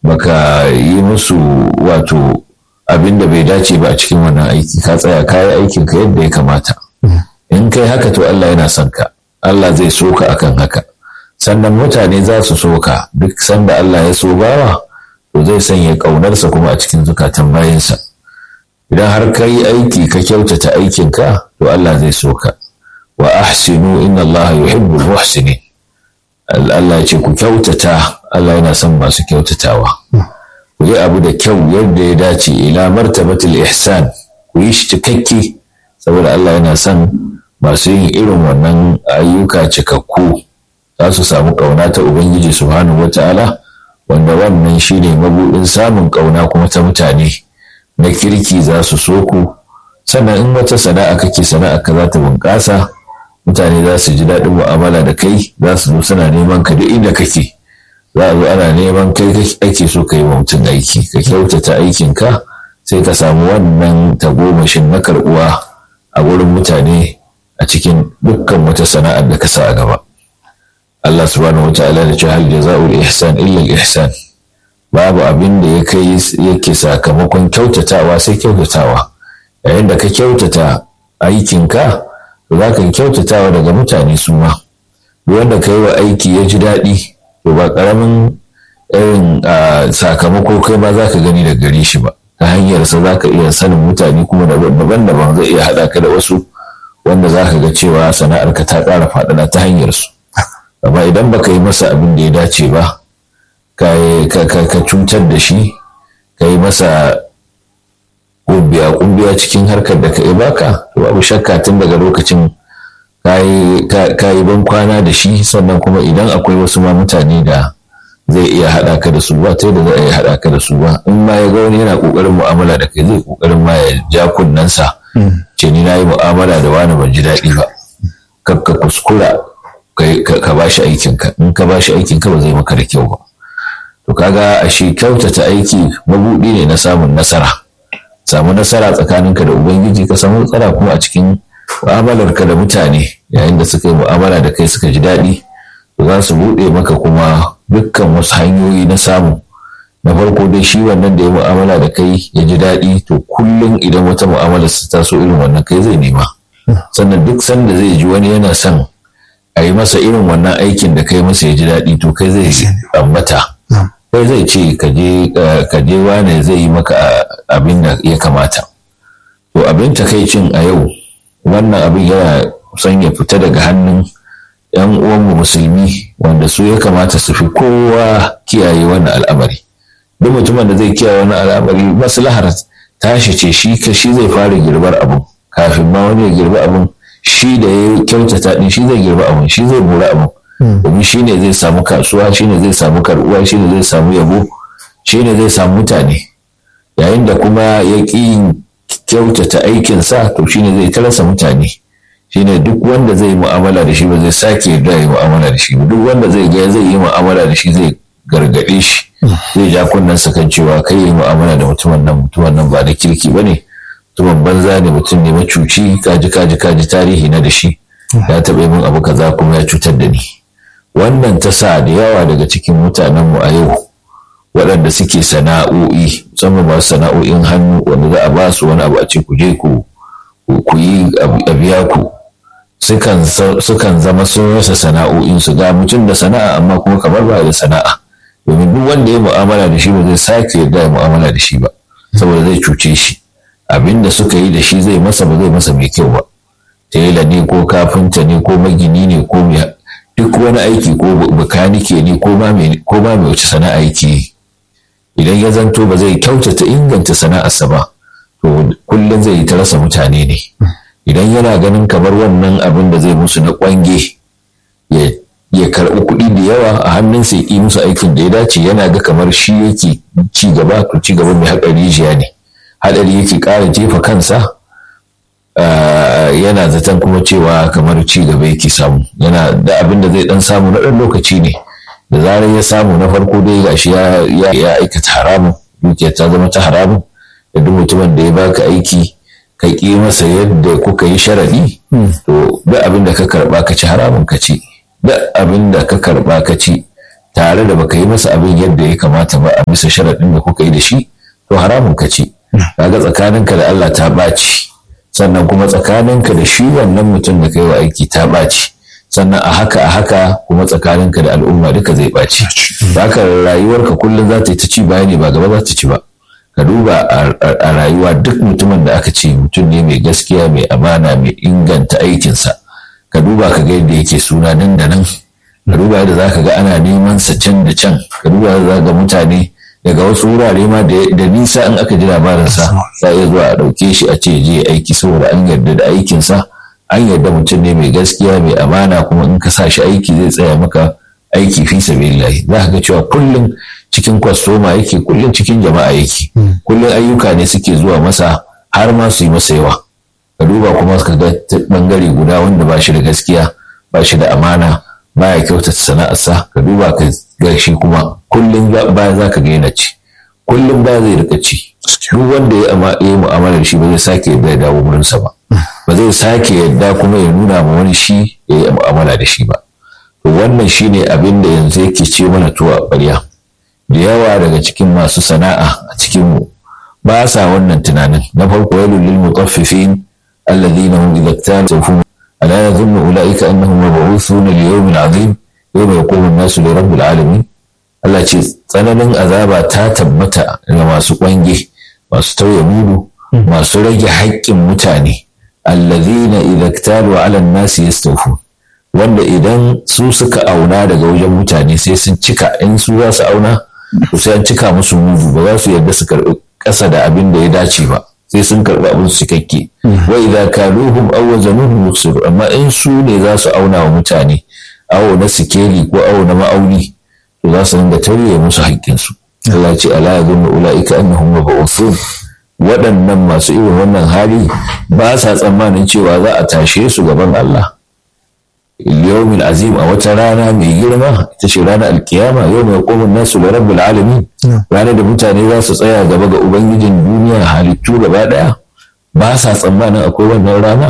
baka yi musu wato abin da bai dace ba a cikin wannan aiki ka tsaya ka yi aikin ka yadda ya kamata in kai haka to Allah yana son ka Allah zai so ka akan haka sannan mutane za su so ka duk sanda Allah ya so bawa to zai sanya ƙaunarsa kuma a cikin zukatan bayansa idan har ka yi aiki ka kyautata aikinka to Allah zai so ka wa ahsinu inna Allah yuhibbul muhsinin Allah ce ku kyautata Allah yana son masu kyautatawa ku yi abu da kyau yadda ya dace ila martabatul ihsan ku yi shi cikakke saboda Allah yana son masu yin irin wannan ayyuka cikakku za su samu ƙauna ta Ubangiji subhanahu wata'ala wanda wannan shine mabuɗin samun ƙauna kuma ta mutane na kirki za su so ku sannan in wata sana'a kake sana'a ka za ta bunƙasa mutane za su ji daɗin mu'amala da kai za su zo suna neman ka duk inda kake za a zo ana neman kai ake so ka yi wa mutum aiki ka kyautata aikinka sai ka samu wannan tagomashin na karɓuwa a wurin mutane a cikin dukkan wata sana'ar da ka sa a gaba Allah subhanahu wa ta'ala da ce hal jaza'ul ihsan illa al ihsan babu abin da ya kai yake sakamakon kyautatawa sai kyautatawa yayin da ka kyautata aikinka to za ka kyautatawa daga mutane su ma duk wanda ka yi wa aiki ya ji daɗi to ba ƙaramin irin sakamako kai ma za ka gani da gare shi ba ta hanyarsa za ka iya sanin mutane kuma daban-daban zai iya haɗa ka da wasu wanda za ka ga cewa sana'arka ta ƙara faɗaɗa ta hanyarsu amma idan baka yi masa abin da ya dace ba ka cutar da shi ka yi masa kumbiya kumbiya cikin harkar da ka yi baka to babu shakka tun daga lokacin ka yi ban kwana da shi sannan kuma idan akwai wasu ma mutane da zai iya haɗa ka da su ba ta yadda za a iya haɗa ka da su ba in ma ya ga wani yana ƙoƙarin mu'amala da kai zai ƙoƙarin ma ya ja kunnensa ce ni na yi mu'amala da wani ban ji daɗi ba ka kuskura ka ba shi aikinka in ka ba shi aikinka ba zai maka da kyau ba to kaga a shi kyautata aiki mabuɗi ne na samun nasara samu nasara tsakaninka da ubangiji ka samu nasara kuma a cikin mu'amalarka da mutane yayin da suka yi mu'amala da kai suka ji daɗi to za su buɗe maka kuma dukkan wasu hanyoyi na samu na farko dai shi wannan da ya mu'amala da kai ya ji daɗi to kullum idan wata mu'amala su taso irin wannan kai zai nema sannan duk sanda zai ji wani yana son a yi masa irin wannan aikin da kai masa ya ji daɗi to kai zai ambata kai zai ce ka je wane zai yi maka abin da ya kamata to abin takaicin a yau wannan abin yana son ya fita daga hannun yan uwanmu musulmi wanda su ya kamata su fi kowa kiyaye wannan al'amari duk mutumin da zai kiyaye wannan al'amari maslahar tashi ce shi shi zai fara girbar abin kafin ma wani ya girbi abin shi da ya kyautata din shi zai girba abin shi zai bura abin domin shi ne zai samu kasuwa shi ne zai samu karbuwa shi ne zai samu yabo shi ne zai samu mutane yayin da kuma ya ƙi kyautata aikinsa to shi ne zai tarasa mutane shi ne duk wanda zai yi mu'amala da shi ba zai sake yarda ya yi mu'amala da shi ba duk wanda zai ga zai yi mu'amala da shi zai gargaɗe shi zai ja kunnen sa kan cewa kai yi mu'amala da mutumin nan mutumin nan ba da kirki ba ne mutumin banza ne mutum ne macuci kaji kaji kaji tarihi na da shi ya taɓa min abu kaza kuma ya cutar da ni wannan ta sa da yawa daga cikin mutanenmu a yau waɗanda suke sana'o'i musamman masu sana'o'in hannu wanda za a ba su wani abu a ce ku je ku yi a biya ku sukan zama sun rasa sana'o'in su ga mutum da sana'a amma kuma kamar ba da sana'a domin duk wanda ya mu'amala da shi ba zai sake yarda ya mu'amala da shi ba saboda zai cuce shi abin da suka yi da shi zai masa ba zai masa mai kyau ba tela ne ko kafinta ne ko magini ne ko duk wani aiki ko bakanike ne ko ma mai wace sana'a yake idan ya zanto ba zai kyautata inganta sana'arsa ba to kullum zai yi ta rasa mutane ne idan yana ganin kamar wannan abin da zai musu na kwange ya karɓi kuɗi da yawa a hannunsa ya yi musu aikin da ya dace yana ga kamar shi yake ci gaba to ci gaba mai haɗari rijiya ne haɗari yake ƙara jefa kansa yana zaton kuma cewa kamar ci gaba yake samu yana da abin da zai dan samu na ɗan lokaci ne da zarar ya samu na farko dai gashi ya ya aikata haramun dukiyar ta zama ta haramun da duk mutumin da ya baka aiki ka ƙi masa yadda kuka yi sharaɗi to duk abin da ka karɓa ka ci haramun ka ci duk abin da ka karɓa ka ci tare da baka yi masa abin yadda ya kamata ba a bisa sharaɗin da kuka yi da shi to haramun ka ce kaga tsakaninka da Allah ta ɓaci sannan kuma tsakaninka da shi wannan mutum da kai wa aiki ta ɓaci sannan a haka a haka kuma tsakaninka da al'umma duka zai ɓaci haka rayuwarka kullum za ta yi ta ci baya ne ba gaba za ta ci ba ka duba a rayuwa duk mutumin da aka ce mutum ne mai gaskiya mai amana mai inganta aikinsa ka duba ka ga yadda yake suna nan da nan ka duba yadda za ka ga ana neman sa can da can ka duba yadda za ga mutane daga wasu wurare ma da nisa in aka ji labarinsa za iya zuwa a ɗauke shi a ce je aiki saboda an yarda da aikinsa an yarda mutum ne mai gaskiya mai amana kuma in ka sa shi aiki zai tsaya maka aiki fi sabilillahi za ka ga cewa kullum cikin kwastoma yake kullum cikin jama'a yake kullum ayyuka ne suke zuwa masa har ma su yi masa yawa ka duba kuma ka ga bangare guda wanda ba shi da gaskiya ba shi da amana ba ya kyautata sana'arsa ka duba ka ga shi kuma kullum ba za ka ga yana ci kullum ba zai rika ci duk wanda ya yi mu'amalar shi ba zai sake yadda ya dawo wurinsa ba ba zai sake yadda kuma ya nuna ma wani shi ya yi mu'amala da shi ba to wannan shine abin da yanzu yake ce mana tuwa ƙwarya da yawa daga cikin masu sana'a a cikin mu ba sa wannan tunanin na farko wailul lil mutaffifin alladhina hum idza iktalu ala yadhunnu ulaika annahum mab'uthuna li yawmin 'azim yawma yaqumu an-nasu li rabbil alamin Allah ce tsananin azaba ta tabbata ga masu kwange masu tauye mudu masu rage haƙƙin mutane alladhina idza iktalu 'ala an-nasi yastawfun wanda idan su suka auna daga wajen mutane sai sun cika in su za su auna to sai an cika musu mudu ba za su yarda su karɓi ƙasa da abin da ya dace ba sai sun karɓi abin su cikakke wa idza kaluhum aw wazanuhum yukhsiru amma in su ne za su auna wa mutane awo na sikeli ko awo na ma'auni to za su dinga tauye musu haƙƙin su Allah ce ala yadhunnu ulaika annahum mab'uthun waɗannan masu irin wannan hali ba sa tsammanin cewa za a tashe su gaban Allah yawmin azim a wata rana mai girma ita ce ranar alkiyama yau mai komin nasu da rabbul alamin ranar da mutane za su tsaya gaba ga ubangijin duniya halittu gaba daya ba sa tsammanin akwai wannan rana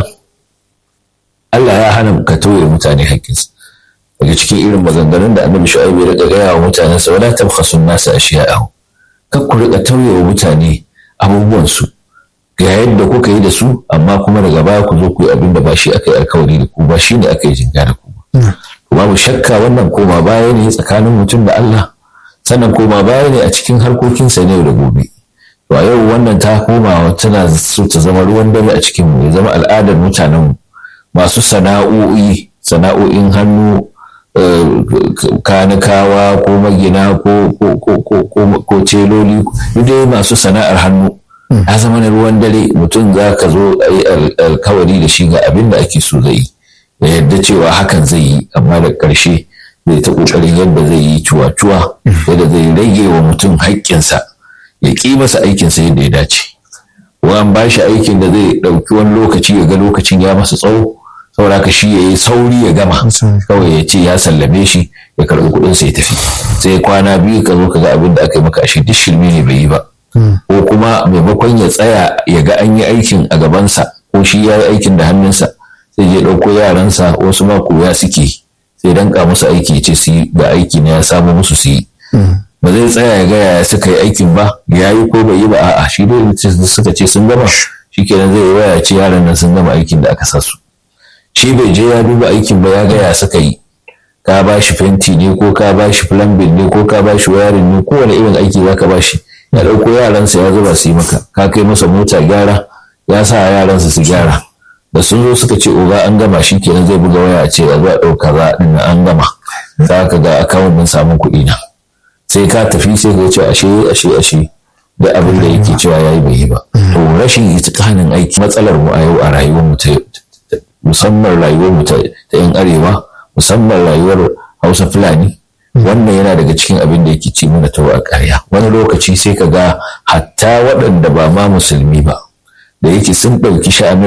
Allah ya hana ka tauye mutane haƙƙinsu daga cikin irin maganganun da annabi shu'aibu ya riƙa gaya wa mutanen sa wala tabkhasun nasa ashiya'ahu kar ku riƙa tauye wa mutane abubuwan su ga yadda kuka yi da su amma kuma daga baya ku zo ku yi abin da ba shi aka yi alkawari da ku ba shi ne aka yi jinga da ku ba. Babu shakka wannan koma baya ne tsakanin mutum da Allah sannan koma baya ne a cikin harkokinsa ne da gobe. To a yau wannan ta koma tana so ta zama ruwan dare a cikin mu ya zama al'adar mutanen masu sana'o'i sana'o'in hannu kanikawa ko magina ko celoli dai masu sana'ar hannu ya zama na ruwan dare mutum za ka zo a yi alkawari da shi ga abin da ake so zai yi da yadda cewa hakan zai yi amma da ƙarshe zai ta ƙoƙarin yadda zai yi cuwa-cuwa yadda zai rage wa mutum haƙƙinsa ya ƙi masa aikinsa yadda ya dace an ba shi aikin da zai ɗauki wani lokaci ya ga lokacin ya masa tsawo saboda ka shi ya yi sauri ya gama kawai ya ce ya sallame shi ya karɓi kuɗinsa ya tafi sai kwana biyu ka zo ka ga abin da aka yi maka ashe duk shirme ne bai yi ba ko kuma maimakon ya tsaya ya ga an yi aikin a gabansa ko shi ya yi aikin da hannunsa sai je ɗauko yaransa wasu ma koya suke sai danka musu aiki ce su yi ga aiki na ya samu musu su yi ba zai tsaya ya ga yaya suka yi aikin ba ya yi ko bai yi ba a'a shi dai suka ce sun gama shi kenan zai waya ce yaran nan sun gama aikin da aka sa su shi bai je ya duba aikin ba ya ga ya suka yi ka ba shi fenti ne ko ka ba shi plumbing ne ko ka ba shi wayarin ne kowane irin aiki za ka ba shi ya ɗauko yaransa ya zuba su yi maka ka kai masa mota gyara ya sa yaransa su gyara da sun zo suka ce oga an gama shi kenan zai buga waya ce a zuwa ɗauka za a an gama za ka ga akawun din samun kuɗi na sai ka tafi sai ka ce ashe ashe ashe da abin da yake cewa yayi bai yi ba to rashin itikanin aiki matsalar mu a yau a rayuwar mu ta musamman rayuwar mu ta yan arewa musamman rayuwar Hausa Fulani wannan yana daga cikin abin da yake ci mana tawa a ƙarya wani lokaci sai ka ga hatta waɗanda ba ma musulmi ba da yake sun ɗauki sha'anin